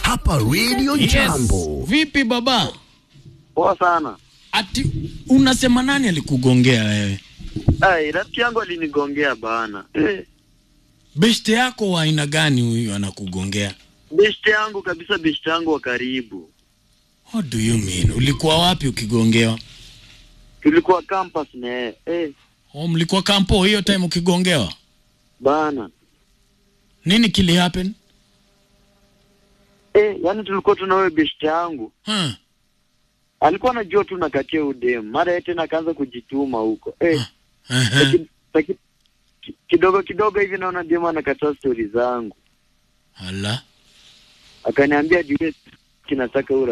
hapa Radio Yes. Jambo. Vipi baba? Poa sana. Ati unasema nani alikugongea wewe? Ai, rafiki yangu alinigongea bana. Eh, Beshte yako wa aina gani huyu anakugongea? beshte yangu kabisa, beshte yangu wa karibu. What do you mean? Ulikuwa wapi ukigongewa? Tulikuwa campus na yeye. Eh, Oh, mlikuwa kampo hiyo time ukigongewa? bana. Nini kili happen? Eh, yani tulikuwa tuna wewe beshte yangu. Huh? Alikuwa anajua tu nakatia udem. Mara yeye tena akaanza kujituma huko. Eh, Uh-huh. laki- laki- ki- kidogo kidogo hivi naona dem anakataa stori zangu. Ala. Akaniambia juu kinataka